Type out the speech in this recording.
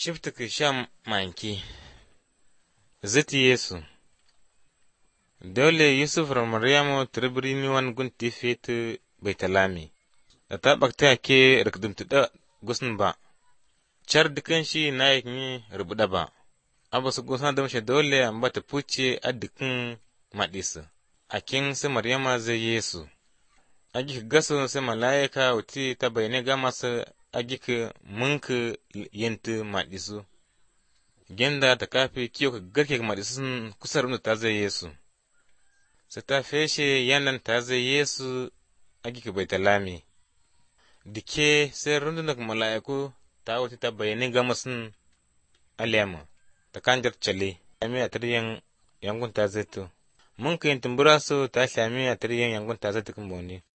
Shiftik shan manki Ziti Yesu Dole Yusuf ra Maryamu tirbirini wan gunti fetu baitalami da ta bakta ke rikdumtu da gusun ba char dukan shi na yi rubuda ba abu su gusa da mashi dole an bata puce a dukan madisa akin su Maryama zai Yesu agi gasu sai malaika wuti ta bayane ga masu agika munka yinta maɗisu genda ta kafi kiyo ka garke ga maɗisun kusa da ta zai yesu su ta feshe yandan ta zai yesu agika bai talami dike sai rundunar mala'iku ta wuti ta bayani ga masun aliyama ta kanjar cale shami a taryan yangun ta zai to mun ka yin tumbura su ta shami a taryan yangun ta zai tukun bone